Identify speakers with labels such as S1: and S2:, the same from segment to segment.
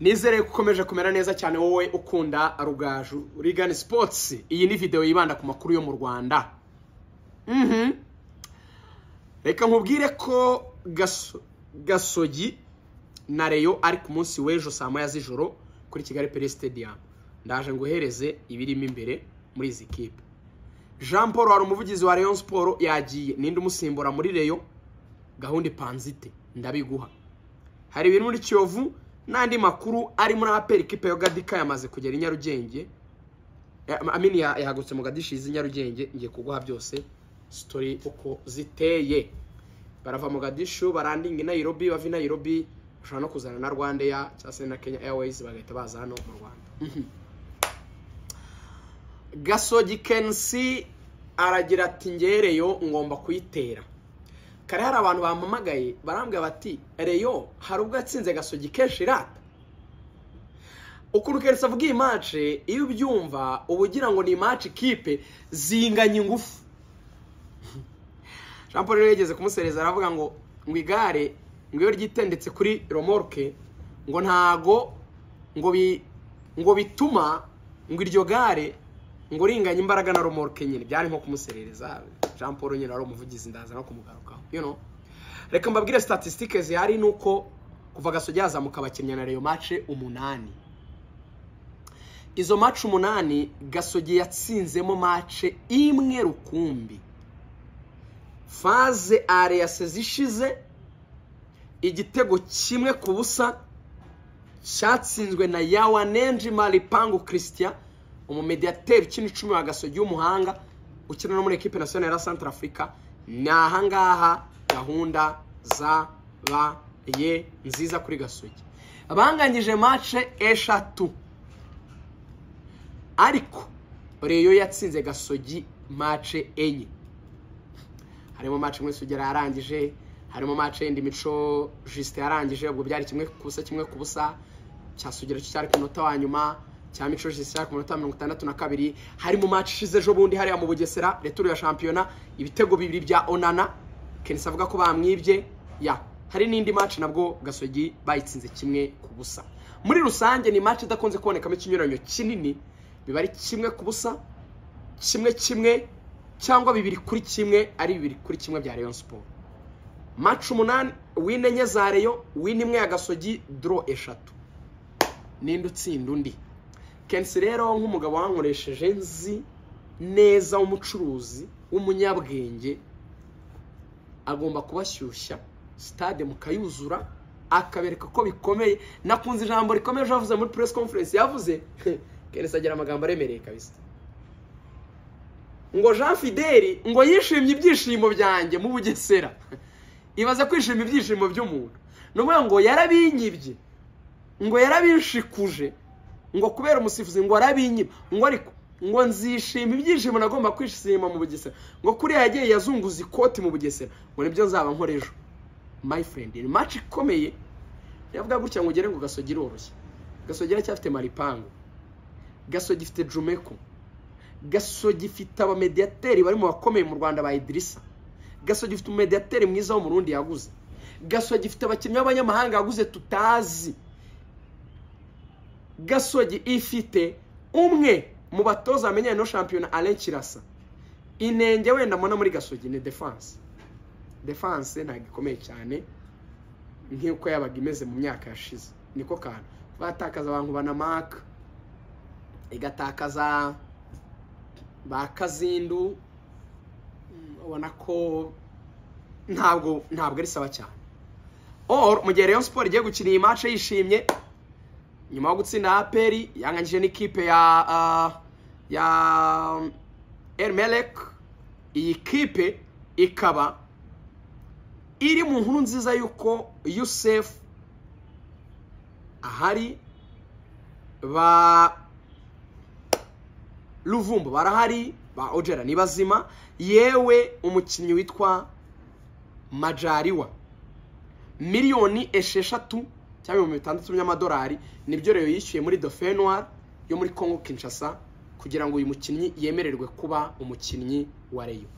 S1: nizere ko ukomeje kumera neza cyane wowe ukunda rugaju rigani sipotsi iyi ni videwo yibanda ku makuru yo mu rwanda Mhm. reka nkubwire ko Gaso- gasogi na reyo ari ku munsi w'ejo saa moya z'ijoro kuri kigali pele stadium ndaje nguhereze ibirimo imbere muri izi kipe jean paul wari umuvugizi wa rayon siporo yagiye ninde umusimbura muri reyo gahunda ipanze ite ndabiguha hari ibiri muri kiyovu n'andi makuru ari muri aperi kipe yo gadika yamaze kugera i nyarugenge Ya- amini ya- yahagurutse mu gadishizi i nyarugenge ngiye kuguha byose sitori uko ziteye barava mu gadishu barandinga i nayirobi bava i nayirobi bashobora no kuzana na rwanda ya cyangwa se na kenya airways bagahita baza hano mu rwanda Mhm. gasogi kensi aragira ati ngereyo ngomba kuyitera kare hari abantu bampamagaye barambwira bati reyo hari ubwo yatsinze gasogi kenshi irata ukuntu kenshi avuga iyi mace iyo ubyumva uba ugira ngo ni imace ikipe zinganya ingufu jean paul rero yageze kumusereza aravuga ngo ngo igare ngo iyo ryitendetse kuri romorke ngo ntago ngo bi ngo bituma ngo iryo gare ngo ringanya imbaraga na romorke nyine byari nko kumuserereza jean paul nyine wari umuvugizi ndaza no kumugarukaho you know reka mbabwire statisitike zihari ni uko kuva gasogi yazamuka abakinnyi na reyo mace umunani izo mace umunani gasogi yatsinzemo mace imwe rukumbi faze areyase zishize igitego kimwe ku busa cyatsinzwe na yawanenji maripangu christian umumediateri ukina icumi wa gasogi w'umuhanga ukina no muri ekipe nasiyonari ya santara afurika ni ahangaha gahunda zabaye nziza kuri gasogi banganyije mace eshatu ariko reyo yatsinze gasogi mace enye harimo match imwe sugera yarangije harimo match yindi mico juste yarangije ubwo byari kimwe ku busa kimwe ku busa cya sugera cyo cyari ku munota wa nyuma cya mico juste cyari ku munota wa mirongo itandatu na kabiri harimo match ishize ejo bundi hariya mu bugesera returu ya shampiyona ibitego bibiri bya onana kenisi avuga ko bamwibye ya hari n'indi match nabwo gasogi bayitsinze kimwe ku busa muri rusange ni match idakunze kubonekamo ikinyuranyo kinini biba ari kimwe ku busa kimwe kimwe cyangwa bibiri kuri kimwe ari bibiri kuri kimwe bya Rayon Sport match umunani win enye za Rayon win imwe ya Gasogi draw eshatu ninde utsinda undi Kensi rero nk'umugabo wankoresheje nzi neza w'umucuruzi w'umunyabwenge agomba kubashyushya stade mukayuzura akabereka ko bikomeye nakunze ijambo rikomeye ejo yavuze muri press conference yavuze Kensi agira amagambo aremereye kabisa ngo jean fideli ngo yishimye ibyishimo byanjye mu bugesera ibaze kwishima ibyishimo by'umuntu ni ukuvuga ngo yarabinyibye ngo yarabishikuje ngo kubera umusifuzi ngo arabinyibye ngo ariko ngo nzishima ibyishimo nagomba kwishima mu bugesera ngo kuriya yagiye yazunguza ikoti mu bugesera ngo nibyo nzaba nkora ejo my friend ni match ikomeye yavuga gutya ngo ugere ngo gasogi iroroshye gasogi aracyafite maripangu gasogi ifite jumeko gasogi ifite abamediateri bari mu bakomeye mu rwanda ba idirisa gasogi ifite umumediateri mwiza wo mu rundi yaguze gasogi ifite abakinnyi b'abanyamahanga yaguze tutazi gasogi ifite umwe mu batoza bamenyanye no shampiyona alain kirasa inenge wenda mbona muri gasogi ni defanse defanse ntabwo ikomeye cyane nk'uko yabaga imeze mu myaka yashize niko kantu batakaza abantu banamaka igatakaza ba kazindu mm, ubona ko ntabwo ntabwo ari sawa cyane or mu gihe rayon sport igiye gukina iyi match yishimye nyuma yo gutsinda aperi yanganyije n'ikipe ya ah, ya ermelek iyi kipe ikaba iri mu nkuru nziza y'uko yusef ahari ba ruvumbu barahari ba ojera ni bazima yewe umukinnyi witwa majariwa miliyoni esheshatu cyangwa ibihumbi bitandatu by'amadolari nibyo rero yishyuye muri dofenwar yo muri congo kinshasa kugira ngo uyu mukinnyi yemererwe kuba umukinnyi wa reyo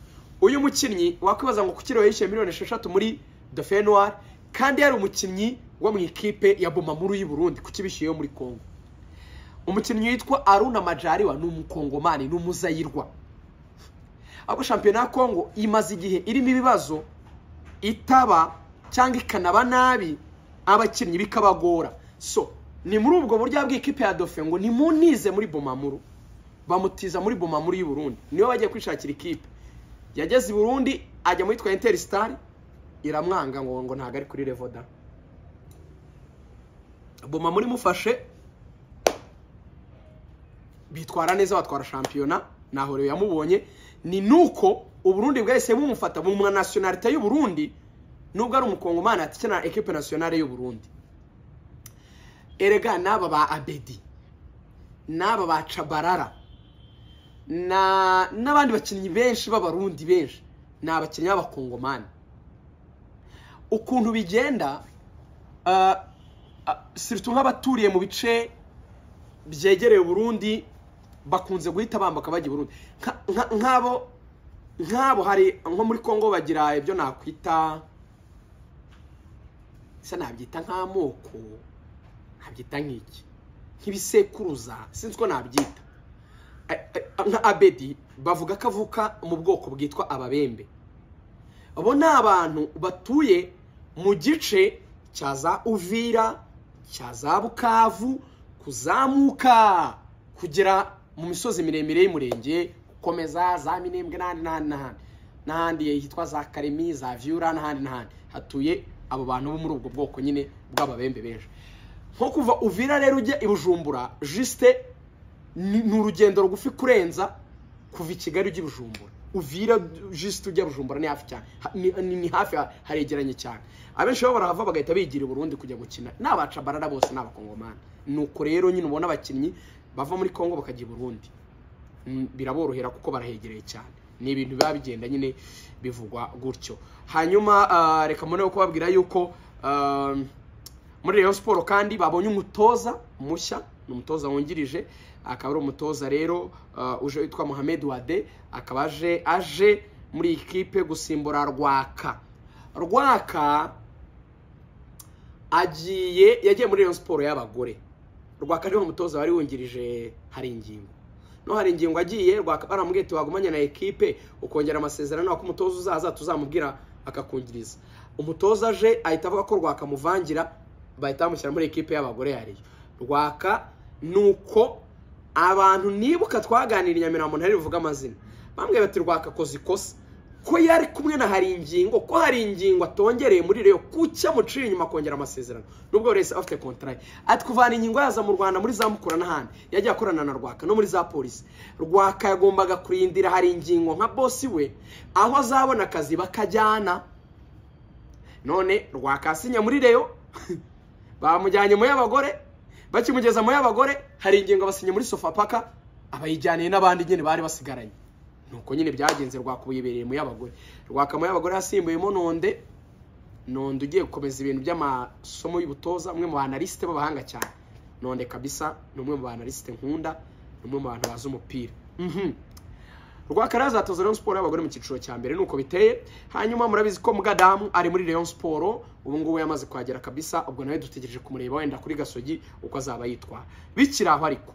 S1: uyu mukinnyi wakwibaza ngo kuki rero yishyuye miliyoni esheshatu muri dofenwar kandi yari umukinnyi wo mu ikipe ya bomamuru y'u Burundi ku kibishyuye yo muri congo umukinnyi witwa aruna majariwa ni umukongomani ni umuzayirwa ahubwo shampiyona ya congo imaze igihe irimo ibibazo itaba cyangwa ikanaba nabi abakinnyi bikabagora so ni muri ubwo buryo bw'ikipe ya dofe ngo nimunize muri bomamuru bamutiza muri bomamuru y'u Burundi niyo bagiye kwishakira ikipe yageze i burundi ajya muri twa interisitari iramwanga ngo ngo ntabwo ari kuri revoda bomamuru imufashe bitwara neza batwara shampiyona ntaho rero yamubonye ni nuko uburundi bwahise bumufata bumuha nasiyonarite y'u Burundi nubwo ari umukongomani atikina ekipe nasiyonari y'u Burundi erega n'aba ba abedi n'aba ba cabarara n'abandi bakinnyi benshi b'abarundi benshi ni abakinnyi b'abakongomani ukuntu bigenda sirtu nk'abaturiye mu bice byegereye Burundi bakunze guhita bambuka bajya i Burundi nk'abo nk'abo hari nko muri congo bagira ibyo nakwita bisa nabyita nk'amoko nabyita nk'iki nk'ibisekuruza sinzi ko nabyita nka abedi bavuga ko avuka mu bwoko bwitwa ababembe abo ni abantu batuye mu gice cya za uvira cya za bukavu kuzamuka kugera mu misozi miremire y'umurenge gukomeza za minembwe n'ahandi n'ahandi n'ahandi n'ahandi hitwa za karemi za vyura n'ahandi n'ahandi hatuye abo bantu bo muri ubwo bwoko nyine bw'ababembe benshi nko kuva uvira rero ujya i bujumbura jisite ni urugendo rugufi kurenza kuva i kigali ujya i bujumbura uvira jisite ujya bujumbura ni hafi cyane ni hafi haregeranye cyane abenshi bo barahava bagahita bigira i burundi kujya gukina ni abacabarara bose ni abakongomani nuko rero nyine ubona abakinnyi bava muri congo bakajya i burundi biraborohera kuko barahegereye cyane ni ibintu biba bigenda nyine bivugwa gutyo hanyuma reka mbone kubabwira yuko muri Rayon siporo kandi babonye umutoza mushya ni umutoza wungirije akaba ari umutoza rero uje witwa Mohamed Wade akaba aje aje muri ikipe gusimbura rwaka rwaka agiye yagiye muri Rayon siporo y'abagore rwaka niwe mutoza wari wungirije hari ingingo no hari ingingo agiye rwakabaramubwiye tuwagumanye na ekipe ukongera amasezerano ko umutoza uzaza tuzamubwira akakungiriza umutoza aje ahita avuga ko rwakamuvangira bahita bamushyira muri ekipe y'abagore yariyo rwaka ni uko abantu nibuka twaganira inyamirambo ntari buvuge amazina bambwiye bati rwaka koze ikosa ko yari kumwe na hari ingingo ko hari ingingo atongereye muri reyo kuki amuciye inyuma akongera amasezerano nubwo buri wese afite kontarari ati kuvana ingingo yaza mu rwanda muri za mukura n'ahandi yagiye akorana na rwaka no muri za polisi rwaka yagombaga kurindira hari ingingo nka bosi we aho azabona akazi bakajyana none rwaka asinya muri reyo bamujyanye mu y'abagore bakimugeza mu y'abagore hari ingingo basinya muri sofapaka abayijyaniye n'abandi nyine bari basigaranye nuko nyine byagenze rwakubibereye mu y'abagore rwaka mu y'abagore yasimbuyemo nonde nonde ugiye gukomeza ibintu by'amasomo y'ubutoza umwe mu banalisite b'abahanga cyane nonde kabisa ni umwe mu banalisite nkunda ni umwe mu bantu bazi umupira rwaka rero azatoza Rayon Sport y'abagore mu cyiciro cya mbere nuko biteye hanyuma murabizi ko Mugadamu ari muri Rayon Sport ubu ngubu yamaze kuhagera kabisa ubwo nawe dutegereje kumureba wenda kuri gasogi uko azaba yitwara bikiri aho ariko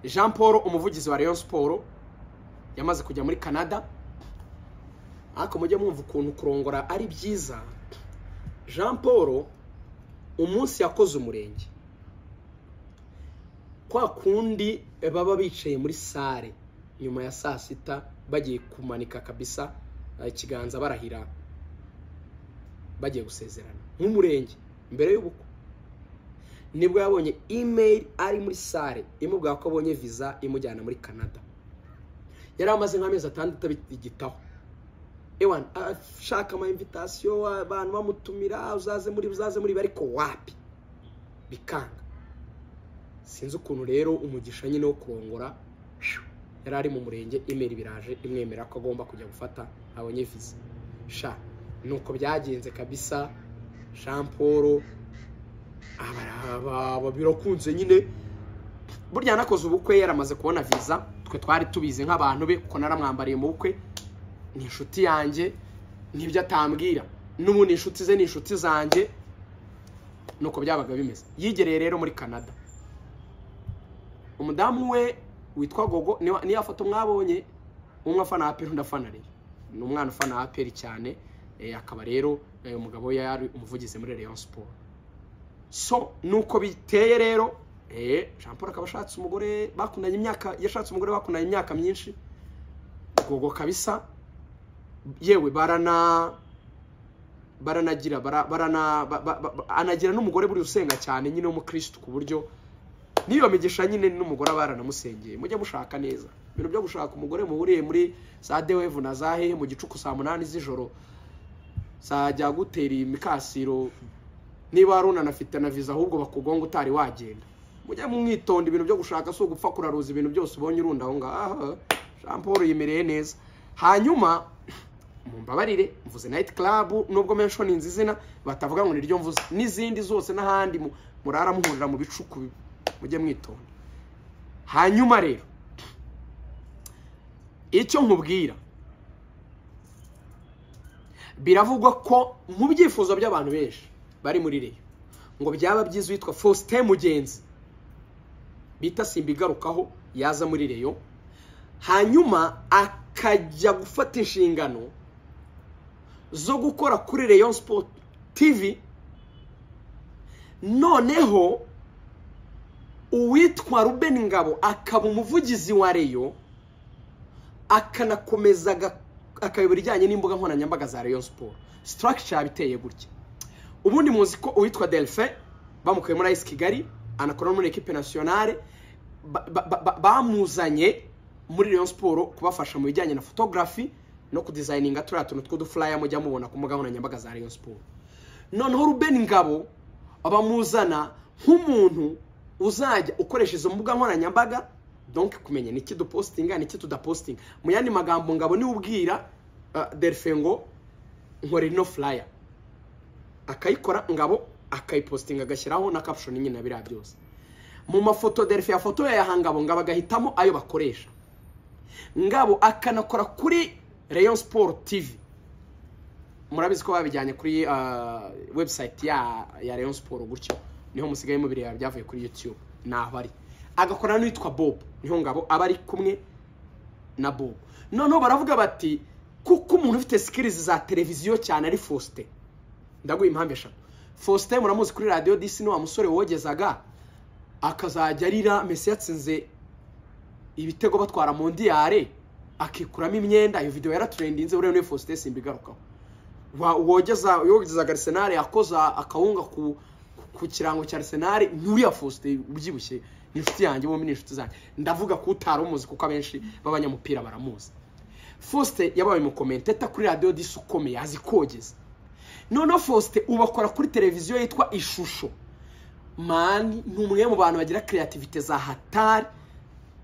S1: jean paul umuvugizi wa Rayon Sport yamaze kujya muri canada ariko mujye mwumva ukuntu kurongora ari byiza jean paul umunsi yakoze umurenge kwa kundi baba bicaye muri sare nyuma ya saa sita bagiye kumanika kabisa ikiganza barahira bagiye gusezerana nk'umurenge mbere y'ubukwe nibwo yabonye imeri ari muri sare imubwira ko abonye viza imujyana muri canada yari amaze nk'amezi atandatu abigitaho ewan ashaka ama invitasiyo abantu bamutumira uzaze muri uzaze muri ariko wapi bikanga sinzi ukuntu rero umugisha nyine wo kurongora yari ari mu murenge imeri biraje imwemera ko agomba kujya gufata abonye viza sha nuko byagenze kabisa jean paul aba birakunze nyine burya yanakoze ubukwe yaramaze kubona viza twe twari tubizi nk'abantu be kuko naramwambariye mu bukwe ni inshuti yanjye n'ibyo atambwira n'ubundi inshuti ze ni inshuti zanjye nuko byabaga bimeze yigereye rero muri canada umudamu we witwa gogo niyo niyo foto mwabonye umwe afana aperi undi afana reyo ni umwana ufana aperi cyane eh, akaba rero eh, umugabo we yari umuvugizi muri rayon siporo so nuko biteye rero eh, jean paul akaba ashatse umugore bakundanye imyaka yashatse umugore bakundanye imyaka myinshi gogo kabisa yewe barana baranagira bara- barana ba- ba- ba- anagira n'umugore buri usenga cyane nyine w'umukirisitu ku buryo n'iyo migisha nyine n'umugore aba yaranamusengeye mujye mushaka neza ibintu byo gushaka umugore muhuriye muri za dewevu na za hehe mu gicuku saa munani z'ijoro zajya gutera imikasiro niba wari unanafite na viza ahubwo bakugonga utari wagenda mujye mumwitonda ibintu byo gushaka si ugupfa kuraruza ibintu byose ubonye urunda aho ngaho aha jean paul yimereye neza hanyuma mumbabarire mvuze nayiti club nubwo menshoninze izina batavuga ngo niryo mvuze n'izindi zose n'ahandi mu- murara muhurira mu bicuku mujye mwitonda hanyuma rero icyo nkubwira biravugwa ko mu byifuzo by'abantu benshi bari muri reyo ngo byaba byiza uwitwa faustin mugenzi bita simba igarukaho yaza muri reyo hanyuma akajya gufata inshingano zo gukora kuri rayon sport tv noneho uwitwa ruben ngabo akaba umuvugizi wa rayon akanakomeza aga- akayobora ijyanye n'imbuga nkoranyambaga za rayon sport structure biteye gutya ubundi muzi ko uwitwa delphin bamukuye muri ice kigali anakora no muri equipe nationale ba- ba- ba- ba- bamuzanye muri rayon siporo kubafasha mu bijyanye na photography no kudizayininga turiya tuntu tw'udufuraya mujya mubona ku mbuga nkoranyambaga za rayon siporo noneho ruben ngabo bamuzana nk'umuntu uzajya ukoresha izo mbuga nkoranyambaga donc kumenya niki dupositinga niki tudapositinga mu yandi magambo ngabo niwe ubwira uh, delphin ngo nkore ino furaya akayikora ngabo akayipositinga agashyiraho na caption nyine na biriya byose mu mafoto delphi yafotoye aya ngabo ngabo agahitamo ayo bakoresha ngabo akanakora kuri rayon sport tv murabizi ko babijyanye kuri ah, website ya ya rayon sport gutyo niho musigaye mubireba byavuye kuri youtube naho ari agakora n'uwitwa bob niho ngabo aba ari kumwe na bob noneho baravuga bati kuko umuntu ufite sikirizi za televiziyo cyane ari faustin ndaguha impamvu eshatu faustin muramuzi kuri radiyo disi ni wa musore wogezaga akazajya arira mesi yatsinze ibitego batwara mondiyare akikuramo imyenda iyo videwo yaraturendinze buriya niwe faustin simba igarukaho Wa- wogeza yogezaga arisenali yakoza akawunga ku ku kirango cya arisenali n'uriya faustin ubyibushye ni inshuti yanjye bombi ni inshuti zanjye ndavuga ko utari umuzi kuko abenshi b'abanyamupira baramuzi faustin yabaye umukomenteta kuri radiyo disi ukomeye azi kogeza noneho faustin ubakora kuri televiziyo yitwa ishusho mani ni umwe mu bantu bagira kreativite za hatari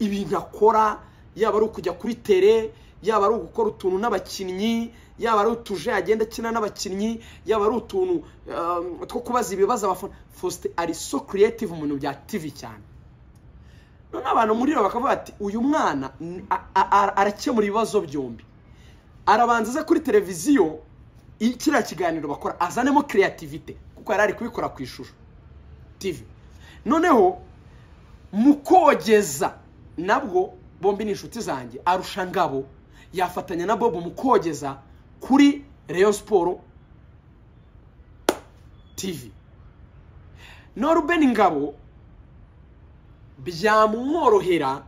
S1: ibintu akora yaba ari ukujya kuri tere yaba ari ugukora utuntu n'abakinnyi yaba ari utuje agenda akina n'abakinnyi yaba ari utuntu um, two kubaza ibibazo abafana faustin ari so creative mu bintu bya tv cyane none abantu muri bo bakavuga bati uyu mwana ni- a- a- a- arakemura ibibazo byombi arabanza aze kuri televiziyo i- kiriya kiganiro bakora azanemo kreativite kuko yari ari kubikora ku ishusho tv noneho mu kogeza nabwo bombi ni inshuti zanjye arusha ngabo yafatanya na bobo mu kogeza kuri rayon siporo tv no ruben ngabo byamworohera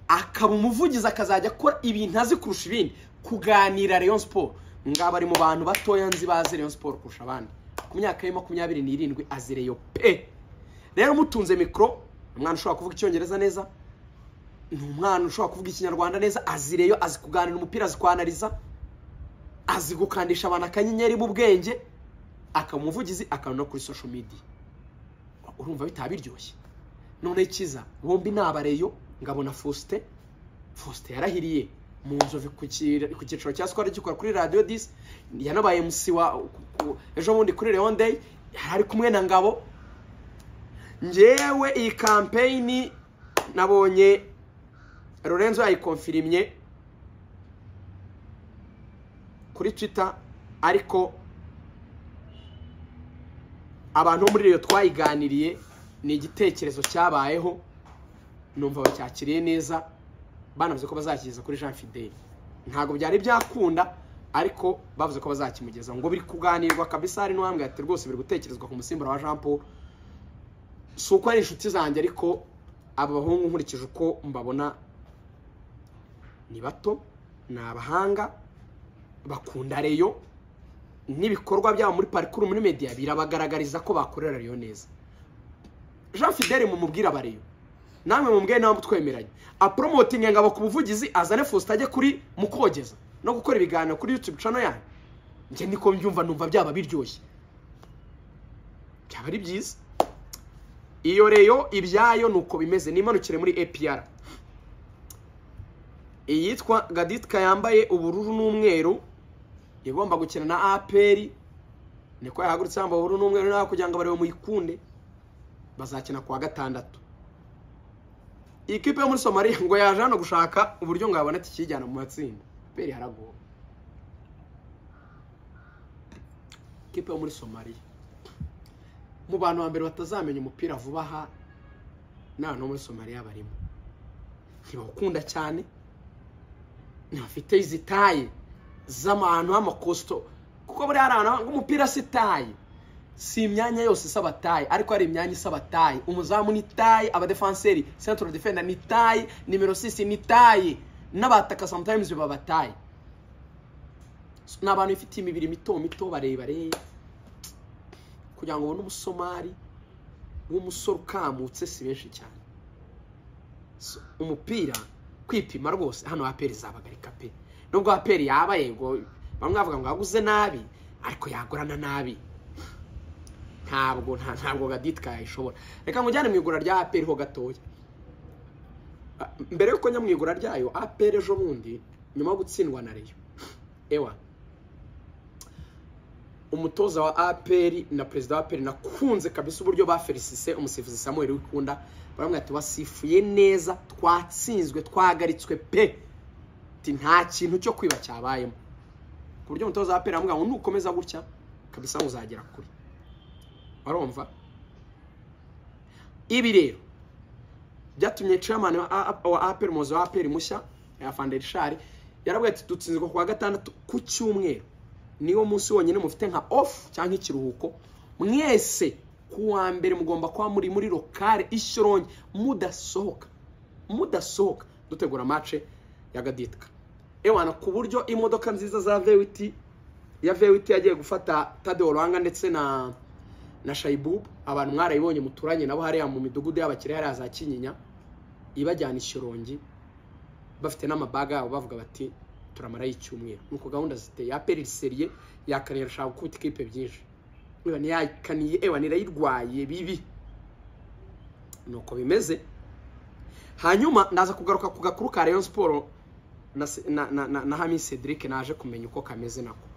S1: akaba umuvugizi akazajya akora ibintu azi kurusha ibindi kuganira rayon siporo ngaba ari mu bantu batoya nzi bazi rayon siporo kurusha abandi ku myaka ye makumyabiri n'irindwi azi reyo pe rero mutunze mikoro umwana ushobora kuvuga icyongereza neza ni umwana ushobora kuvuga ikinyarwanda neza azi reyo azi kuganira umupira azi kwanariza azi gukandisha abantu akanyenyeri mu bwenge akaba umuvugizi akaba no kuri social media urumva bitaba biryoshye noneho ikiza bombi ni abareyo ngabona faustin faustin yarahiriye mu nzovu ku ki- ku cyiciro cya sikoro gikora kuri radiyo disi yanabaye musi wa ku- ku- ejo bundi kuri leon day yari ari kumwe na ngabo ngewe iyi kampeyini nabonye lorenzo yayikonfirimye kuri twita ariko abantu bo muri rero twayiganiriye ni igitekerezo cyabayeho numva bacyakiriye neza banavuze ko bazakigeza kuri jean fideli ntabwo byari byakunda ariko bavuze ko bazakimugeza ngo biri kuganirwa kabisa hari n'uwambwe ati rwose biri gutekerezwa ku musimbura wa jean paul si uko ari inshuti zanjye ariko aba bahungu nkurikije uko mbabona ni bato ni abahanga bakunda reyo n'ibikorwa byabo muri parikuru muri media birabagaragariza ko bakorera reyo neza jean fidele mumubwire abareyo namwe mubwire nawe mutwemeranye aporomotinge ngabo ku buvugizi azane fosita ajye kuri mukogeza no gukora ibiganiro kuri yutube cano yanyu njye niko mbyumva numva byaba biryoshye byaba ari byiza iyo reyo ibyayo ni uko bimeze nimanukire muri apr iyitwa gaditka yambaye ubururu n'umweru igomba gukina na apr niko yahagurutse yambaye ubururu n'umweru nawe kugira ngo abarebe muyikunde bazakina kuwa gatandatu iyi kipe yo muri somaliya ngo yaje hano gushaka uburyo ngo yabona ikijyana mu matsinda peri haragoye ikipe yo muri somaliya mu bantu ba mbere batazamenya umupira vuba aha ni abantu bo muri somaliya barimo ntibawukunda cyane ntibafite izi taye z'abantu b'amakosito kuko buriya hari ahantu umupira si taye si imyanya yose isaba taye ariko hari imyanya isaba taye umuzamu ni taye abadefanseri sentro defenda ni taye nimero sisi ni taye n'abataka sometimes baba taye ni abantu bafitiye imibiri mito mito barebare kugira ngo ubone umusomari w'umusore ukamutse si benshi cyane umupira kwipima rwose hano aperi zabagarika pe nubwo aperi yaba yego bamwe bavuga ngo yaguze nabi ariko yagurana nabi ntabwo ntabwo gaditka yayishobora reka mujyane mu igura rya aperi ho gatoya mbere y'uko njya mu igura ryayo aperi ejo bundi nyuma yo gutsindwa na reyo ewa umutoza wa aperi na perezida wa aperi nakunze kabisa uburyo ba felicise umusifuzi samuel wikunda baramwita wasifuye neza twatsinzwe twahagaritswe pe nta kintu cyo kwiba cyabayemo ku buryo umutoza wa aperi aramubwira ngo nukomeza gutya kabisa ngo uzagera kure barumva ibi rero byatumye chairman wa APR umuyobozi wa APR mushya ya Fanderishari yarabwiye ati dutsinzwe kuwa gatandatu ku cyumweru niwo munsi wonyine mufite nka off cyangwa ikiruhuko mwese ku wa mbere mugomba kuba muri muri lokale ishyoronge mudasohoka mudasohoka dutegura mace ya gaditka ewana ku buryo imodoka nziza za vewiti ya vewiti yagiye gufata tadeo ruhanga ndetse na na shayibubu abantu mwarayibonye muturanye nabo hariya mu midugudu y'abakiriya hariya za kinyinya ibajyana ishyorongi bafite n'amabaga yabo bavuga bati turamarayo icyumweru nuko gahunda ziteye aperi seriye yakaniye irashaka gukubita ikipe byinshi yakaniye ewa nirayirwaye bibi nuko bimeze hanyuma ndaza kugaruka ku gakuru ka rayon siporo na hami cedric naje kumenya uko kameze nako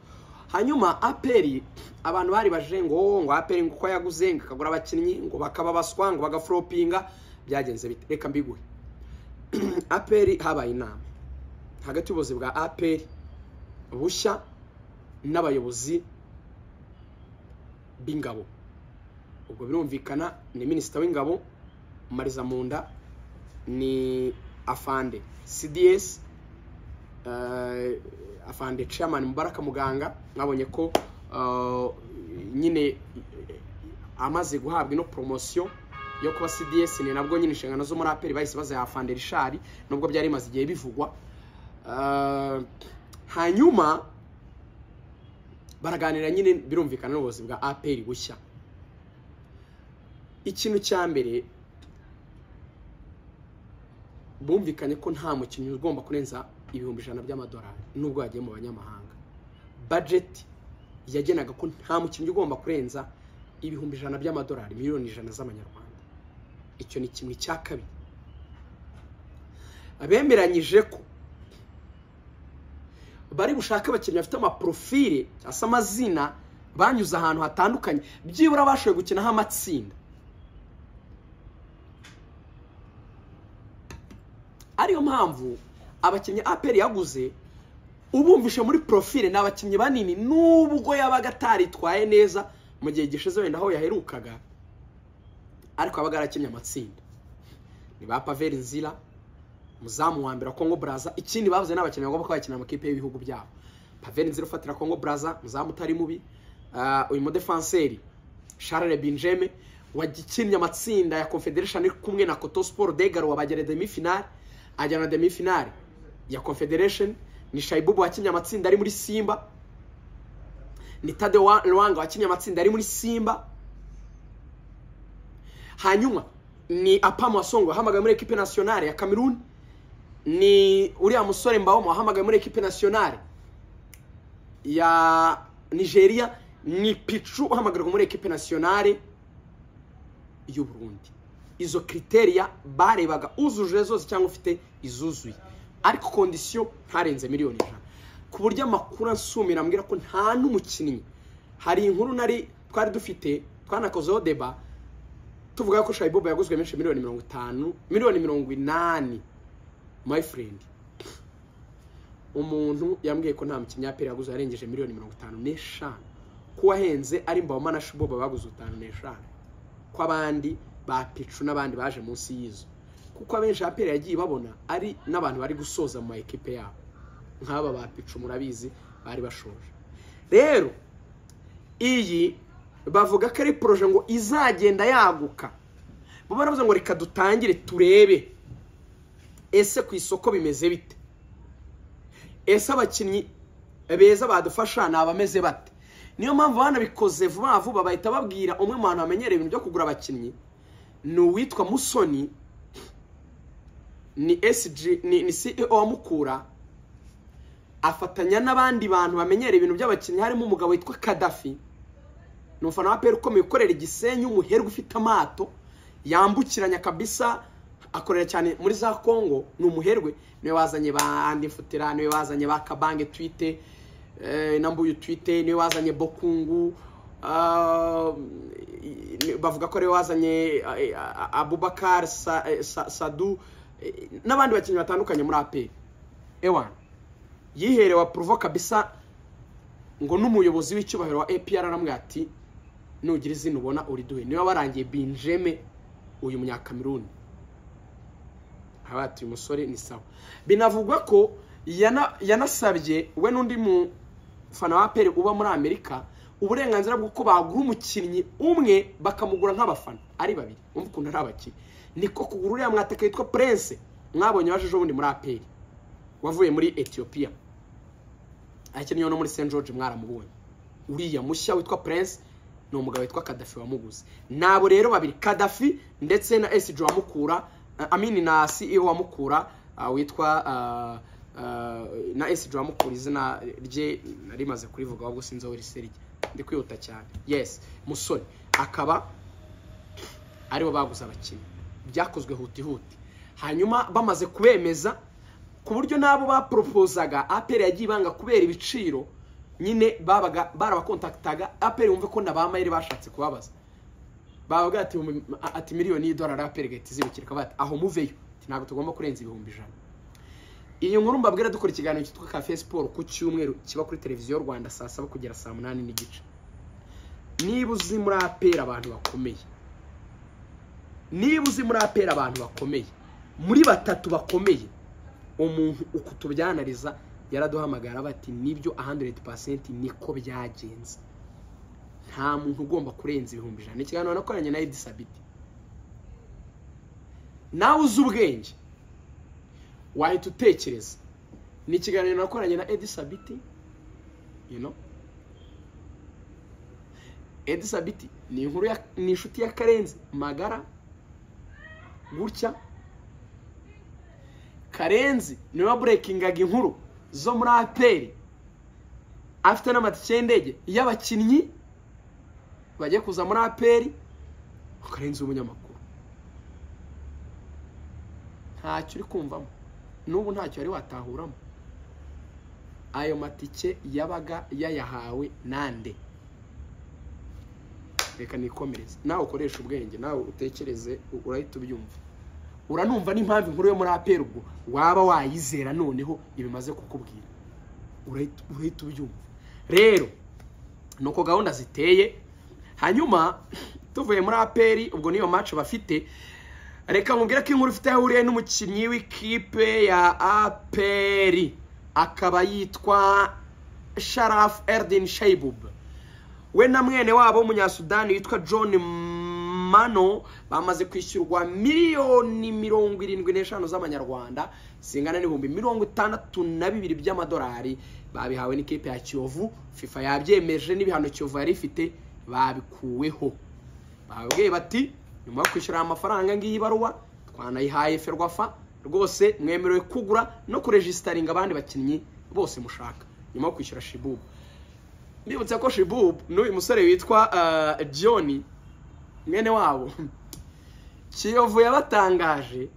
S1: hanyuma aperi abantu bari baje ngo ngo aperi ngo uko yaguze ngo akagura abakinnyi ngo bakaba baswa ngo bagaforopinga byagenze bite reka mbiguhe aperi habaye inama hagati y'ubuyobozi bwa aperi bushya n'abayobozi b'ingabo ubwo birumvikana ni minisita w'ingabo mariza munda ni afande cds afande chairman mubaraka muganga mwabonye ko nyine amaze guhabwa ino poromosiyo yo kuba cds ni nabwo nyine inshingano zo muri aperi bahise baziha afande rishari nubwo byari bimaze igihe bivugwa hanyuma baraganira nyine birumvikana n'ubuyobozi bwa aperi bushya ikintu cya mbere bumvikanye ko nta mukinnyi ugomba kurenza ibihumbi ijana by'amadolari nubwo yagiye mu banyamahanga bajeti yagenaga ko nta mukinnyi ugomba kurenza ibihumbi ijana by'amadolari miliyoni ijana z'amanyarwanda icyo ni kimwe cya kabiri bemeranyije ko bari bushake abakinnyi bafite amaporofile cyangwa se amazina banyuze ahantu hatandukanye byibura bashoboye gukinaho amatsinda ariyo mpamvu abakinnyi aperi yaguze ubumvishe muri profile ni abakinnyi banini nubwo yabaga ataritwaye neza mu gihe gishize wenda aho yaherukaga ariko yabaga yarakinnye amatsinda ni ba paveri nzira muzamu wa mbere wa kongo baraza ikindi bavuze n'abakinnyi bagomba kuba bakinira amakipe y'ibihugu byabo paveri nzira ufatira kongo baraza muzamu utari mubi Ah, uyu mudefanseri Charles Binjeme wagikinnye amatsinda ya Confederation iri kumwe na Koto Sport Degaro wabagera demi finale ajya na demi finale ya Confederation ni Shaibubu wakinnye amatsinda ari muri Simba ni Tade Rwanga wakinnye amatsinda ari muri Simba hanyuma ni Apam Wasongo wahamagaye muri equipe nationale ya Cameroon ni uriya musore Mbaomo wahamagaye muri equipe nationale ya nigeria ni picu uhamagarwa muri ekipe nasiyonare y'u burundi izo kriteriya barebaga uzujuje zose cyangwa ufite izuzuye ariko kondisiyo ntarenze miliyoni ijana ku buryo amakuru ansumira ambwira ko nta n'umukinnyi hari inkuru nari twari dufite twanakozeho deba tuvuga ko shayibobo yaguzwe menshi miliyoni mirongo itanu miliyoni mirongo inani my friend umuntu yambwiye ko nta mukinnyi apera yaguze yarengeje miliyoni mirongo itanu n'eshanu ko wahenze ari mbawoma na shuboba baguze utanu n'eshanu ko abandi ba picu n'abandi baje munsi y'izo kuko abenshi apera yagiye babona ari n'abantu bari gusoza mu ma ekipe yabo nk'aba ba picu murabizi bari bashoje rero iyi bavuga ko ari poroje ngo izagenda yaguka bo baravuze ngo reka dutangire turebe ese ku isoko bimeze bite ese abakinnyi beza badufasha ni abameze bate niyo mpamvu banabikoze vuba vuba bahita babwira umwe mu bantu bamenyereye ibintu byo kugura abakinnyi ni uwitwa musoni ni esiji ni ceo wa mukura afatanya n'abandi bantu bamenyereye ibintu by'abakinnyi harimo umugabo witwa kadafi ni umufana wa peri ukomeye ukorera igisenyi umuherwe ufite amato yambukiranya kabisa akorera cyane muri za kongo ni umuherwe niwe wazanye ba andifutira niwe wazanye ba kabange twite eh, na mbuyu twite niwe wazanye bokungu ah, i- bavuga ko ariwe wazanye eh, ah, abubakar Sa- eh, Sa- sadu eh, n'abandi bakinnyi batandukanye muri aperi ewan yiherewe apuruvo kabisa ngo n'umuyobozi w'icyubahiro wa apr aramubwira ati nugira izina ubona uriduhe niwe warangiye binjeme uyu munyakameruni abatuye umusore ni sawa binavugwa ko yana- yanasabye we n'undi mufana wa peri uba muri amerika uburenganzira bw'uko bagura umukinnyi umwe bakamugura nk'abafana ari babiri umva ukuntu ari abakinnyi niko kugura uriya mwataka witwa prince mwabonye waje ejo bundi muri aperi wavuye muri etiyopiya akeneye no muri st george mwaramubonye uriya mushya witwa prince ni umugabo witwa kadafi wamuguze nabo rero babiri kadafi ndetse na esiji wamukura amini na ceo wamukura ah, witwa ah, ah, na esiji wamukura izina rye narimaze kurivuga ahubwo sinzi aho riseri ndi kwihuta cyane yes musoni akaba aribo baguze abakinnyi byakozwe hutihuti hanyuma bamaze kubemeza ku buryo n'abo baporopozaga aperi yagiye ibanga kubera ibiciro nyine babaga barabakontakitaga aperi wumve ko na ba mayeri bashatse kubabaza bavuga ati "Mu- ati miliyoni y'idolari aperi gahita izibukira kavuga ati aho muveyo Ati, ntabwo tugomba kurenza ibihumbi ijana iyi nkuru mbabwira dukora ikiganiro cyitwa kafe siporo ku cyumweru kiba kuri televiziyo rwanda saa saba kugera saa munani n'igice niba uzi muri aperi abantu bakomeye niba uzi muri aperi abantu bakomeye muri batatu bakomeye umuntu uku tubyanariza yaraduhamagara bati nibyo 100% niko byagenze nta muntu ugomba kurenza ibihumbi ijana Ni ikiganiro nakoranye na Edi Sabiti nawe uzi ubwenge wahita utekereza ni ikiganiro nakoranye na Edi Sabiti you know Edi Sabiti ni inkuru ya ni inshuti ya Karenzi magara gutya karenzi niwe waburekingaga inkuru zo muri aperi afite n'amatike y'indege y'abakinnyi bagiye kuza muri aperi karenzi w'umunyamakuru ntacyo uri kumvamo n'ubu ntacyo wari watahuramo ayo matike yabaga yayahawe nande reka nikomereze nawe ukoreshe ubwenge nawe utekereze u- urahita ubyumva uranumva n'impamvu inkuru yo muri aperi ubwo waba wayizera noneho ibimaze kukubwira urahita ubyumva rero ni uko gahunda ziteye hanyuma tuvuye muri aperi ubwo niyo maci bafite reka mubwire ko inkuru ifite aho ihuriye n'umukinnyi w'ikipe ya aperi akaba yitwa sharafu eridini shayibub we na mwene wabo w'umunyasudani witwa john mano bamaze kwishyurwa miliyoni mirongo irindwi n'eshanu z'amanyarwanda zingana n'ibihumbi mirongo itandatu na bibiri by'amadolari babihawe n'ikipe ya kiyovu fifa yabyemeje n'ibihano kiyovu yari ifite babikuweho bababwiye bati nyuma yo kwishyura amafaranga ngiyi baruwa twanayihaye ferwafa rwose mwemerewe kugura no kurejisitaringa abandi bakinnyi bose mushaka nyuma yo kwishyura shibubu mbibutse ko shibubu n'uyu musore witwa john mwene wabo kiyovu yabatangaje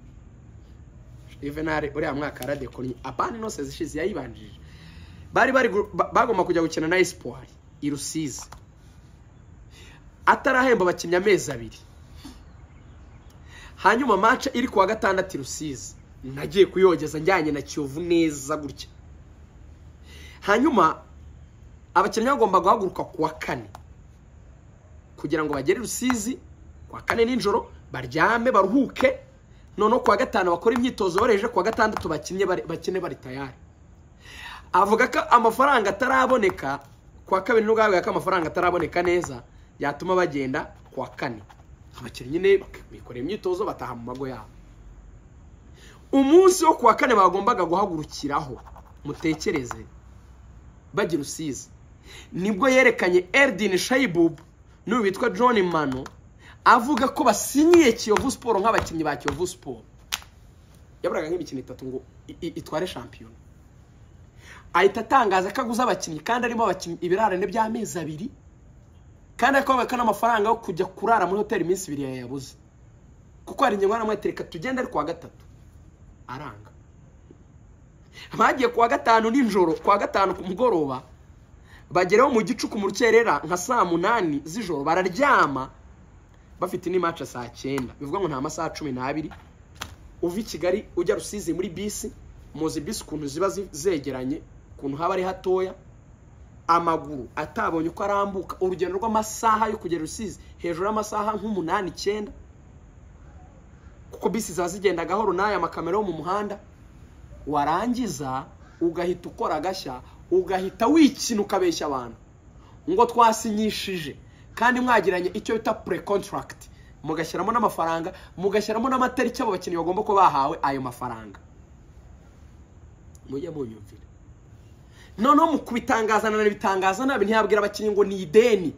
S1: juvenal uriya mwaka yaradekonnye apani nose zishize yayibanjije bari bagomba kujya gukina na esipori i rusizi atarahemba abakinnyi amezi abiri hanyuma mace iri kuwa gatandatu i rusizi nagiye kuyogeza njyanye na kiyovu neza gutya hanyuma abakinnyi bagomba guhaguruka ku wa kane kugira ngo bagere rusizi kuwa kane nijoro baryame baruhuke noneho kuwa gatanu bakora imyitozo bareje kuwa gatandatu bakinnye bakine bari tayari avuga ko amafaranga ataraboneka kuwa kabiri nubwo yavuga ko amafaranga ataraboneka neza yatuma bagenda kuwa kane abakinnyi nyine bikorera imyitozo bataha mu mago yabo umunsi wo kuwa kane bagombaga guhagurukiraho mutekereze bajya rusizi nibwo yerekanye eridini shayibubu n'uyu witwa john mano avuga ko basinyiye kiyovu siporo nk'abakinnyi ba kiyovu siporo yaburaga nk'imikino itatu ngo itware shampiyona ahita atangaza ko aguze abakinnyi kandi arimo abakinnyi ibirarane by'amezi abiri kandi ariko n'amafaranga yo kujya kurara muri hoteli iminsi ibiri yayabuze kuko hari ingingo n'amahitire reka tugende ari kuwa gatatu aranga bagiye kuwa gatanu nijoro kuwa gatanu ku mugoroba bageraho mu gicuku mu rukerera nka saa munani z'ijoro bararyama bafite n'imaca saa cyenda bivuga ngo ni amasaha cumi n'abiri uva i kigali ujya rusizi muri bisi muzi bisi ukuntu ziba zegeranye ukuntu haba ari hatoya amaguru atabonye uko arambuka urugendo rw'amasaha yo kugera rusizi hejuru y'amasaha nk'umunani icyenda kuko bisi ziba zigenda gahoro n'aya makamera yo mu muhanda warangiza ugahita ukora agashya ugahita wikina ukabeshya abantu ngo twasinyishije kandi mwagiranye icyo bita pure kontaragiti mugashyiramo n'amafaranga mugashyiramo n'amatariki abo bakinnyi bagomba kuba bahawe ayo mafaranga mujye munyumvira noneho mu kubitangaza na bitangaza nabi ntiyabwira abakinnyi ngo ni ideni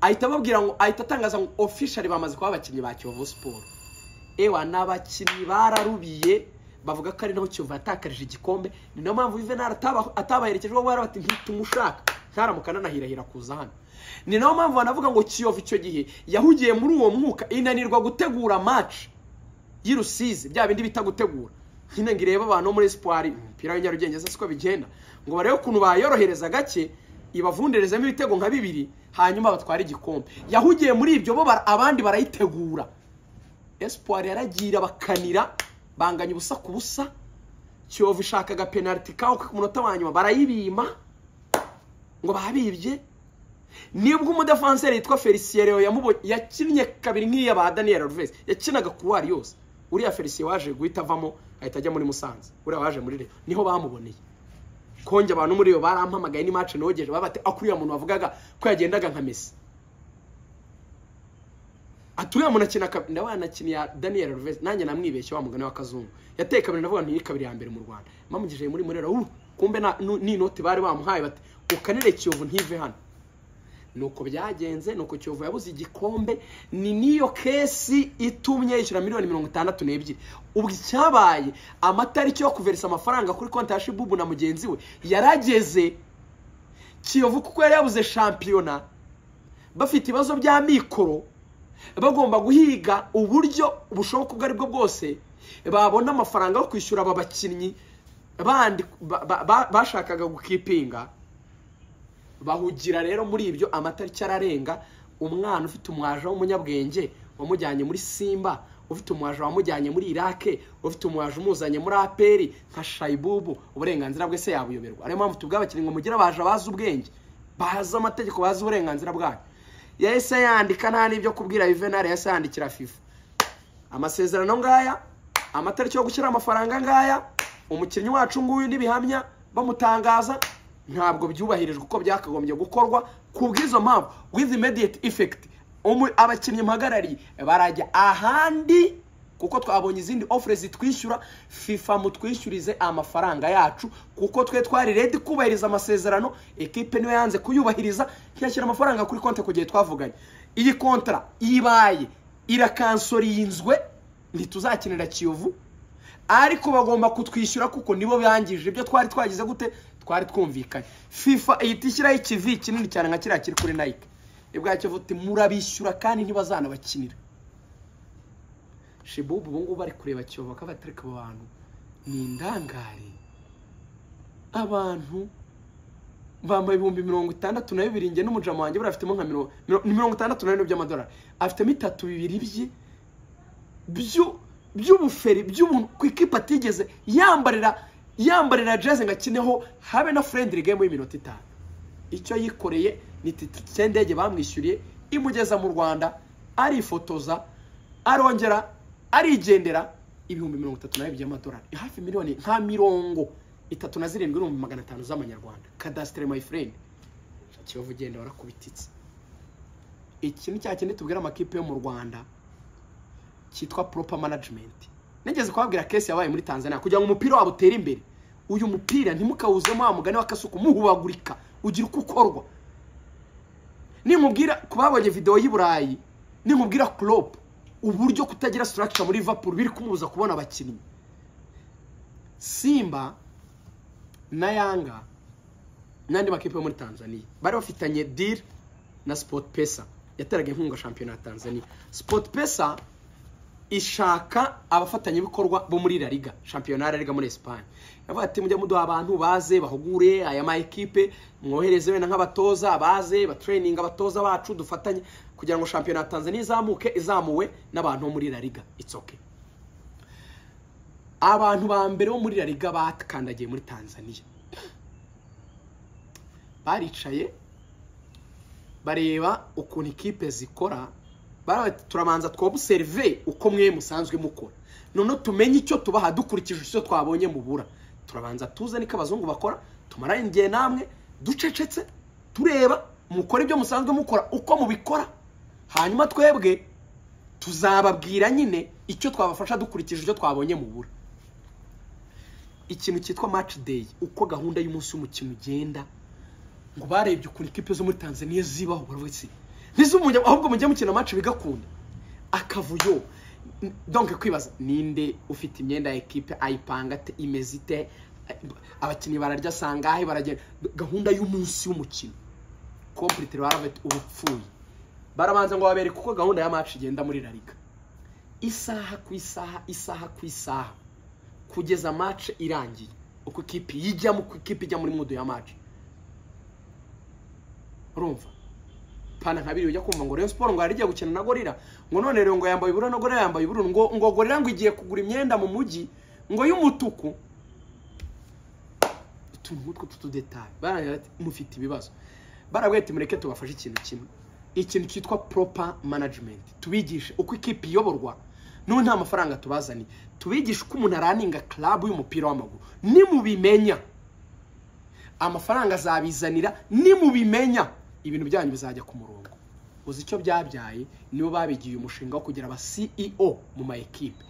S1: ahita ababwira ngo ahita atangaza ngo ofishari bamaze kuba abakinnyi ba kiyovu siporo ewa ni abakinnyi bararubiye bavuga ko ari naho kiyovu yatakarije igikombe ni nayo mpamvu yuvenali atabaherekeje bo bari bati ntitumushaka ntaramuka nanahirahira kuza hano ni nayo mpamvu banavuga ngo kiyovu icyo gihe yahugiye muri uwo mwuka inanirwa gutegura maci y'urusizi bya bindi bita gutegura nyine ngo irebe abantu muri sipori umupira w'inyarugenge siko bigenda ngo barebe ukuntu bayorohereza gake ibavunderezamo ibitego nka bibiri hanyuma batwara igikombe yahugiye muri ibyo bo abandi barayitegura esipori yaragira bakanira banganya ubusa ku busa kiyovu ishakaga penaliti kaho ku munota wa nyuma barayibima ngo babibye nibwo umudefanseri yitwa felicien leo yakinnye kabiri nk'iya ba daniel alves yakinaga kuruwari yose uriya felicien waje guhita avamo ahita ajya muri musanze uriya waje muri rero niho bamuboneye konge abantu muri iyo barampamagaye n'imace nogeje babate ako uriya muntu wavugaga ko yagendaga nka mesi ati uriya muntu akina ndabona anakiniye daniel ruvesi nanjye namwibeshye wa mugani wa kazungu yateye kabiri ndavuga nti kabiri ya mbere mu rwanda mamugije muri murera ubu kumbe n'inoti bari bamuhaye bati ukanire kiyovu ntive hano nuko byagenze nuko kiyovu yabuze igikombe ni n'iyo kesi itumye yishyura miliyoni mirongo itandatu n'ebyiri ubwo icyabaye amatariki yo kuverisa amafaranga kuri konti ya shibubu na mugenzi we yarageze kiyovu kuko yari yabuze shampiyona bafite ibibazo bya mikoro bagomba guhiga uburyo bushoboka ubwo aribwo bwose babona amafaranga yo kwishyura aba bakinnyi bandi bashakaga gukipinga bahugira rero muri ibyo amatariki ararenga umwana ufite umwaje w'umunyabwenge wamujyanye muri simba ufite umuwaje wamujyanye muri irake ufite umuwaje umuzanye muri aperi nka shayibubu uburenganzira bwe se yabuyoberwa ariyo mpamvu tubwira abakinnyi ngo mugire abaje bazi ubwenge bazi amategeko bazi uburenganzira bwanyu yahise yandika nta n'ibyo kubwira yuvenali yahise yandikira fifa amasezerano ngaya amatariki yo gushyira amafaranga ngaya umukinnyi wacu nguyu n'ibihamya bamutangaza ntabwo byubahirijwe uko byakagombye gukorwa ku bw'izo mpamvu with immediate effect abakinnyi mpagarariye barajya ahandi kuko twabonye izindi ofure zitwishyura fifa mutwishyurize amafaranga yacu kuko twe twari redi kubahiriza amasezerano ekipe niyo yanze kuyubahiriza ntiyashyira amafaranga kuri konti ku gihe twavuganye iyi kontara ibaye irakansoririnzwe ntituzakinira kiyovu ariko bagomba kutwishyura kuko nibo bangije ibyo twari twagize gute twari twumvikanye fifa ihita ishyiraho ikivi kinini cyane nka kiriya kiri kuri nayike ibwa kivu uti murabishyura kandi ntibazanabakinira shibubu ubu ngubu bari kureba kiyovu bakaba batereka abo bantu ni indangare abantu bambaye ibihumbi mirongo itandatu na bibiri nge n'umujama wanjye buriya afitemo nka mirongo itandatu na bine by'amadolari afitemo itatu bibiri bye by'ubuferi by'ubuntu ku ikipe atigeze yambarira yambarira jeze ngo akineho habe na furendiri gemu y'iminota itanu icyo yikoreye ni titike y'indege bamwishyuriye imugeza mu rwanda arifotoza arongera arigendera ibihumbi mirongo itatu na bibiri by'amadolari hafi miliyoni nka mirongo itatu na zirindwi n'ibihumbi magana atanu z'amanyarwanda kadasitere mayi furendi kiyovu ugenda warakubititse iki ni cya kindi tubwira amakipe yo mu rwanda cyitwa poropa manajimenti nigeze kubabwira kesi yabaye muri tanzania kugira ngo umupira wabo utere imbere uyu mupira ntimukawuzemo wa mugani w'akasuku muhubagurika ugira uko ukorwa ninkubwira ku babonye videwo y'i burayi ninkubwira kuropu uburyo kutagira sitarakica muri vapuru biri kumubuza kubona abakinnyi simba na yanga n'andi makipe yo muri tanzania bari bafitanye diri na sipoti pesa yateraga inkunga shampiyona ya tanzania sipoti pesa ishaka abafatanyabikorwa bo muri rariga shampiyona ya rariga muri esipanye yavuga ati mujya muduha abantu baze bahugure aya ma ekipe mwohereze wenda nk'abatoza baze batreyininga abatoza bacu dufatanye kugira ngo shampiyona ya tanzania izamuke izamuwe n'abantu bo muri rariga itsoke abantu ba mbere bo muri rariga bakandagiye muri tanzania baricaye bareba ukuntu ikipe zikora turabanza twobuserive uko mwe musanzwe mukora noneho tumenye icyo tubaha dukurikije icyo twabonye mubura turabanza tuzane icyo abazungu bakora tumarane igihe namwe ducecetse tureba mukora ibyo musanzwe mukora uko mubikora hanyuma twebwe tuzababwira nyine icyo twabafasha dukurikije icyo twabonye mubura ikintu cyitwa maci deyi uko gahunda y'umunsi w'umukino ugenda ngo barebye ukuntu ikipe zo muri tanzania zibaho buri wese ntiz'umunyamu ahubwo mujye mukina maci bigakunda akavuyo donke kwibaza ninde ufite imyenda ya ekipe ayipanga ate imeze ite abakinnyi bararya sangahe baragenda gahunda y'umunsi w'umukino kompiyuteri baraveti uba upfuye barabanza ngo babereke uko gahunda ya maci igenda muri rariga isaha ku isaha isaha ku isaha kugeza mace irangiye uko ikipe yijyamo uko ikipe ijya muri mudu ya mace urumva pana nka biriya ujya kumva ngo rero siporo ngo yari igiye gukina na gorira ngo none rero ngo yambaye ubururu na gorira yambaye ubururu ngo ngo gorira ngo igiye kugura imyenda mu mujyi ngo y'umutuku utuntu nk'utwo tw'utudetaye barangira ati mufite ibibazo barabwete mureke tubafashe ikintu kimwe ikintu cyitwa proper management tubigishe uko ikipe iyoborwa n'ubu nta mafaranga tubazaniye tubigishe uko umuntu araninga club y'umupira w'amaguru nimubimenya amafaranga azabizanira nimubimenya ibintu byanyu bizajya ku murongo uzi icyo byabyaye nibo babigiye umushinga wo kugira aba CEO mu ma ekipe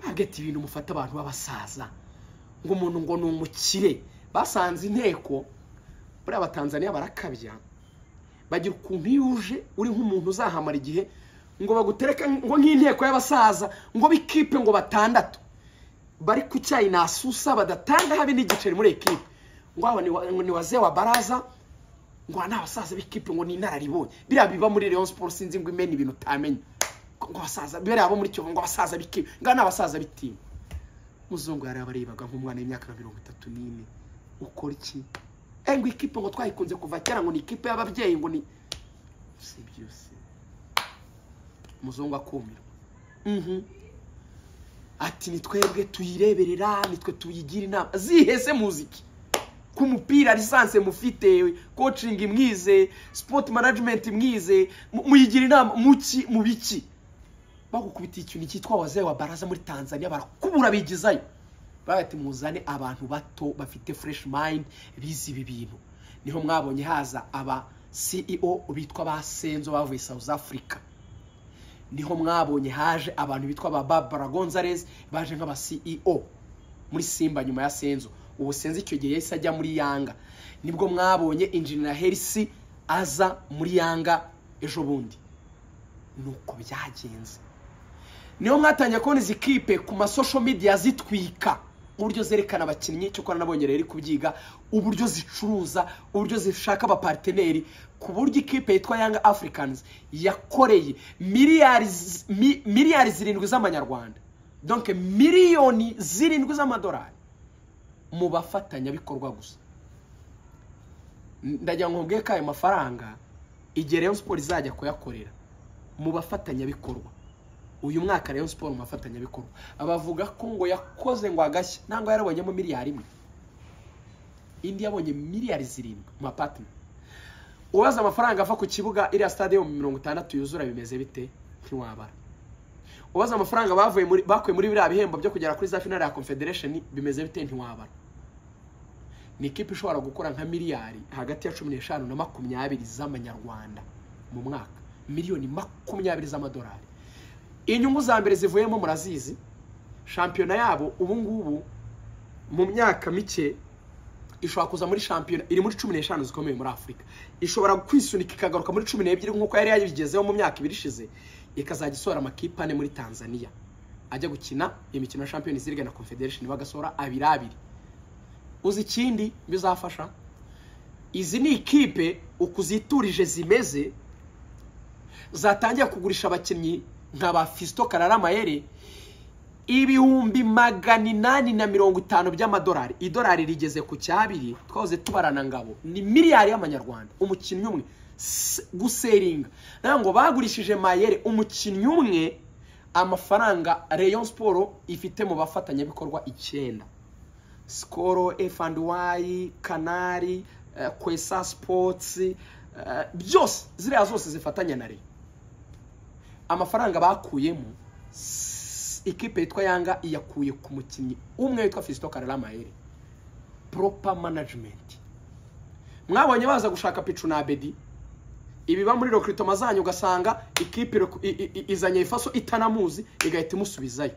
S1: bagati ibintu mufata abantu b'abasaza ngo umuntu ngo ni umukire basanze inteko buriya abatanzaniya barakabya bagira ukuntu iyo uje uri nk'umuntu uzahamara igihe ngo bagutereke ngo nk'inteko y'abasaza ngo b'ikipe ngo batandatu bari ku cyayi nasusa badatanga habe n'igiceri muri ekipe ngo aba ni waze wa baraza ngo ni abasaza b'ikipe ngo ni inararibonye biriya biba muri leon siporo sinzi ngo imena ibintu utamenya ngo abasaza biriya bo muri kiyovu ngo abasaza b'ikipe ngo ni abasaza b'itimu muzungu yarabarebaga nk'umwana w'imyaka mirongo itatu n'ine ukora iki ngo ikipe ngo twayikunze kuva kera ngo ni ikipe y'ababyeyi ngo ni si byose muzungu akumirwa ati ni twebwe tuyireberera nitwe tuyigira inama zihese muziki ku mupira lisansi mufite kocingi mwize sipoti manajimenti mwize mu- muyigira inama muki mu biki bagukubitiye ikintu cyitwa wazeye wa baraza muri tanzania barakubura bigizayo bagati muzane abantu bato bafite fureshi mayindi bize ibi bintu niho mwabonye haza aba ceo bitwa ba senzo bavuye south africa niho mwabonye haje abantu bitwa ba barbara gonzalez baje nk'aba ceo muri simba nyuma ya senzo ubu senzo icyo gihe yahise ajya muri yanga nibwo mwabonye injinira herisi aza muri yanga ejo bundi nuko byagenze niyo mwatangiye kubona izi kipe ku masosho midiya zitwika uburyo zerekana abakinnyi cyo ko nabonye rero iri kubyiga uburyo zicuruza uburyo zishaka abapariteneri ku buryo ikipe yitwa yanga afurikanizi yakoreye miliyari zi- mi- miliyari zirindwi z'amanyarwanda donke miliyoni zirindwi z'amadolari mu bafatanyabikorwa gusa ndagira ngo nkubwiye ko ayo mafaranga igihe rayon siporo izajya kuyakorera mu bafatanyabikorwa uyu mwaka rayon siporo mu bafatanyabikorwa bavuga ko ngo yakoze ngo agashya ntabwo yarabonyemo miliyari imwe indi yabonye miliyari zirindwi mu mapatina ubaza amafaranga ava ku kibuga iriya stade yo mu mirongo itandatu yuzura bimeze bite ntiwabara ubaza amafaranga bavuye muri bakuye muri biriya bihembo byo kugera kuri za finale ya confederation bimeze bite ntiwabara ni ikipe ishobora gukora nka miliyari hagati ya cumi n'eshanu na makumyabiri z'amanyarwanda mu mwaka miliyoni makumyabiri z'amadolari inyungu za mbere zivuyemo murazizi shampiyona yabo ubu ngubu mu myaka mike ishobora kuza muri shampiyona iri muri cumi n'eshanu zikomeye muri afurika ishobora kwisunika ikagaruka muri cumi n'ebyiri nk'uko yari yabigezeho mu myaka ibiri ishize ikazajya isohora amakipe ane muri tanzania ajya gukina imikino ya shampiyona izirigana na confederation bagasohora abiri abiri uzi ikindi bizafasha izi ni ikipe uko uziturije zimeze zatangiye kugurisha abakinnyi nka ba fisito kararamayeri ibihumbi magana inani na mirongo itanu by'amadolari idolari rigeze ku cyabiri twahoze tubarana ngabo ni miliyari y'amanyarwanda umukinnyi umwe S- guseringa nayo ngo bagurishije mayere umukinnyi umwe amafaranga rayon siporo ifite mu bafatanyabikorwa icyenda sikoro efu andi wayi kanari eh, kwesa sipotsi eh, byose ziriya zose zifatanya na rayon amafaranga bakuyemo s- ikipe yitwa yanga iyakuye ku mukinnyi umwe witwa fisito karara mayere proper management mwabonye baza gushaka picu na abedi ibiba muri recruitment zanyu ugasanga ikipe ireku- i- i- i- izanye ifaso itanamuzi igahita imusubizayo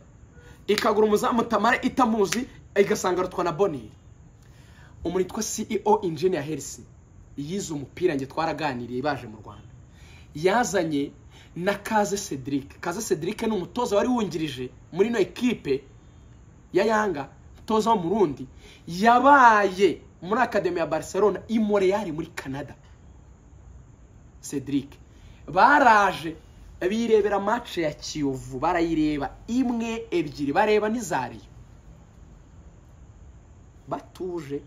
S1: ikagura umuzamu tamare itamuzi igasanga arutwa na boneri umuntu witwa ceo engineer herisi yize umupira njye twaraganiriye baje mu rwanda yazanye na kaze cedric kaze cedric ni umutoza wari wungirije muri ino ekipe ya yanga umutoza wo mu rundi yabaye muri akademi ya barcelona i montreal muri canada cedric baraje birebera match ya kiyovu barayireba imwe ebyiri bareba n'izariyo batuje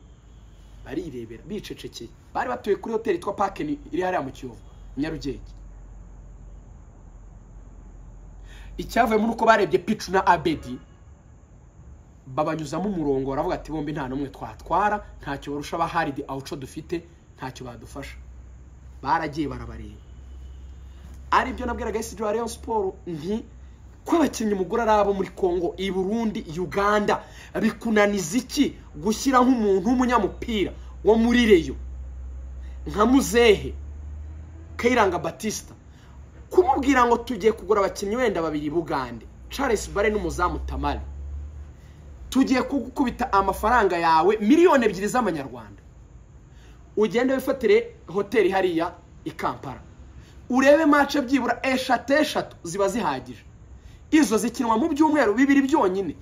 S1: barirebera bicecekeye bari batuye kuri hoteli yitwa pakeni iri hariya mu kiyovu nyarugenge icyavuye muri uko barebye picu na abedi babanyuzamo umurongo baravuga ati bombi nta n'umwe twatwara ntacyo barusha abahari di awuco dufite ntacyo badufasha baragiye barabareba aribyo nabwiraga esi wa rayon siporo nti ko abakinnyi mugura ari abo muri congo i burundi uganda bikunaniza iki gushyira nk'umuntu w'umunyamupira wo muri reyo nka muzehe kayiranga batista kumubwira ngo tugiye kugura abakinnyi wenda babiri bugande charles bare n'umuzamu tamari tugiye kugukubita amafaranga yawe miliyoni ebyiri z'amanyarwanda ugende wifatire hoteli hariya i kampala urebe mace byibura eshatu eshatu ziba zihagije izo zikinwa mu byumweru bibiri byonyine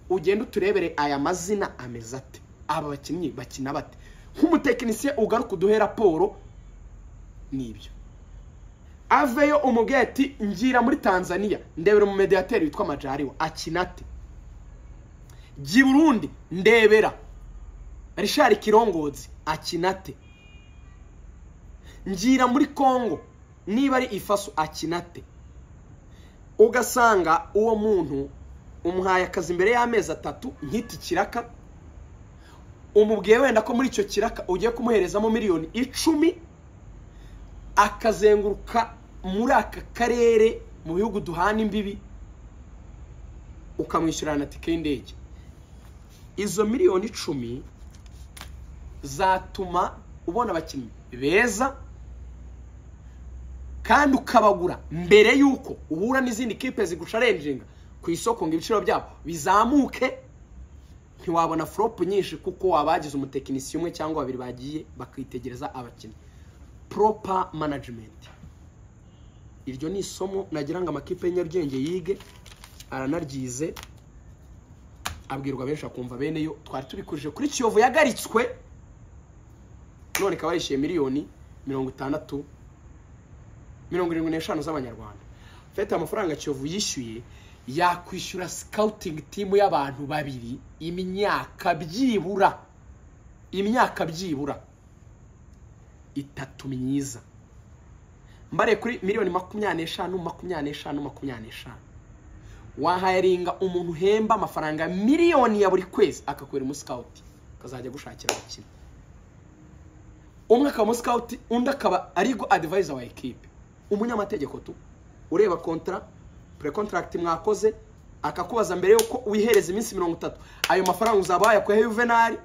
S1: ugende uturebere aya mazina ameze ate aba bakinnyi bakina bate nk'umutekinisiye ugaruka uduhe raporo n'ibyo aveyo umubwiye ati ngira muri tanzania ndebera umumediyateri witwa majariwa akina ate jya i burundi ndebera rishari kirongozi akina ate ngira muri congo niba ari ifaso akina ate ugasanga uwo muntu umuhaye akazi imbere y'amezi atatu nk'iki kiraka umubwiye wenda ko muri icyo kiraka ugiye kumuherezamo miliyoni icumi akazenguruka muri aka karere mu bihugu duhana imbibi ukamwishyurira na tike y'indege izo miliyoni icumi zatuma ubona abakinnyi beza kandi ukabagura mbere y'uko uhura n'izindi kipe zigusharenjinga ku isoko ngo ibiciro byabo bizamuke ntiwabona foropu nyinshi kuko wabagize umutekinisiye umwe cyangwa babiri bagiye bakitegereza abakinnyi poropa manajimenti iryo ni isomo nagira ngo amakipe y'inyaryenge yige aranaryize abwirwa benshi akumva bene yo twari tubikujije kuri kiyovu yagaritswe none ikaba yishyuye miliyoni mirongo itandatu mirongo irindwi n'eshanu z'amanyarwanda fete amafaranga kiyovu yishyuye yakwishyura sikawutingi timu y'abantu babiri imyaka byibura imyaka byibura itatu myiza mbare kuri miliyoni makumyabiri n'eshanu makumyabiri n'eshanu makumyabiri n'eshanu wahayaringa umuntu uhemba amafaranga miliyoni ya buri kwezi akakubera umusikawuti akazajya gushakira abakinnyi umwe akaba umusikawuti undi akaba arigo adivayiza wa ekipe umunyamategeko tu ureba kontara purekontaragiti mwakoze akakubaza mbere y'uko wihereza iminsi mirongo itatu ayo mafaranga uzaba wayakuyeho yuvenali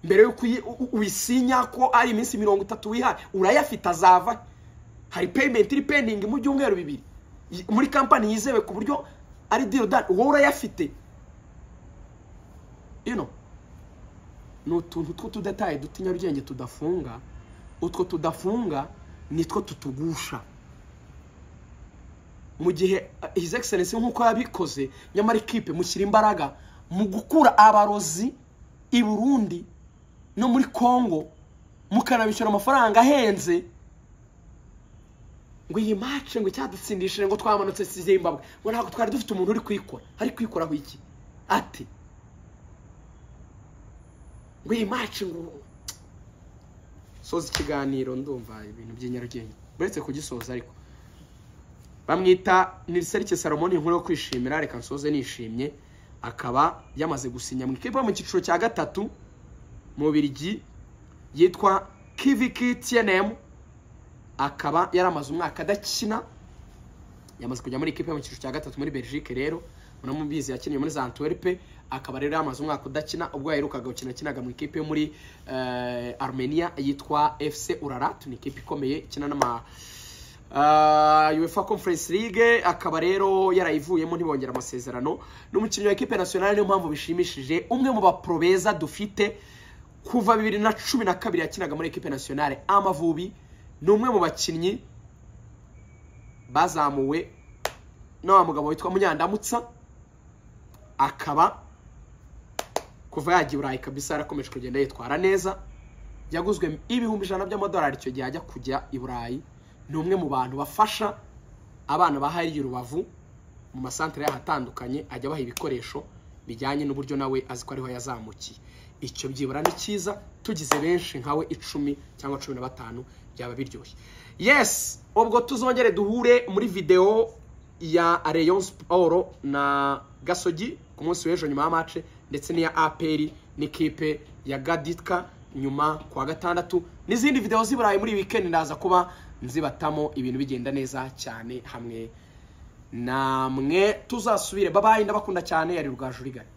S1: mbere y'uko uyisinya ko ari iminsi mirongo itatu wihaye urayafite azava hari peyimenti iri pendingi mu byumweru bibiri muri kampani yizewe ku buryo ari dirodani wowe urayafite ino ni utuntu tw'utudetaye duto nyarugenge tudafunga utwo tudafunga nitwo tutugusha mu gihe his excellence nk'uko yabikoze nyamara ikipe mushyira imbaraga mu gukura abarozi i burundi no muri congo mukanabishyura amafaranga ahenze ngo iyi mace ngo icyadutsindishije ngo twamanutse zimbabwe ngo ntabwo twari dufite umuntu uri kuyikora ari kuyikoraho iki ati ngo iyi mace ngo soza ikiganiro ndumva ibintu by'inyarugenge uretse kugisoza ariko bamwita niriserike salomoni inkuru yo kwishimira reka nsoze nishimye akaba yamaze gusinya mu ikipe mu cyiciro cya gatatu mu birigi yitwa kiviki tiyenemu akaba yaramaze umwaka adakina yamaze kujya muri ikipe mu cyiciro cya gatatu muri belgique rero munamubizi yakiniye muri za antwerpe akaba rero yamaze umwaka udakina ubwo yaherukaga gukina akinaga mu ikipe yo muri armenia yitwa fc urarat ni ikipe ikomeye ikina n'ama UEFA Conference League akaba rero yarayivuyemo ntibongera amasezerano n'umukinnyi wa ekipe nationale niyo mpamvu bishimishije umwe mu bapro beza dufite kuva bibiri na cumi na kabiri yakinaga muri ekipe nationale amavubi ni umwe mu bakinnyi bazamuwe na wa mugabo witwa Munyandamutsa akaba kuva yagiye Burayi kabisa yarakomeje kugenda yitwara neza yaguzwe ibihumbi ijana by'amadolari icyo gihe ajya kujya i Burayi ni umwe mu bantu bafasha abana ba hariya urubavu mu masantere y'ahatandukanye ajya abaha ibikoresho bijyanye n'uburyo nawe azi ko ariho yazamukiye icyo byibura ni cyiza tugize benshi nkawe icumi cyangwa cumi na batanu byaba biryoshye yesi ubwo tuzongere duhure muri videwo ya areyo siporo na gasogi ku munsi w'ejo nyuma ya mace ndetse n'iya aperi n'ikipe ya gaditka nyuma kuwa gatandatu n'izindi videwo z'iburayi muri wikendi ndaza kuba nzibatamo ibintu bigenda neza cyane hamwe namwe tuzasubire babaye ndabakunda cyane yari rwajurigari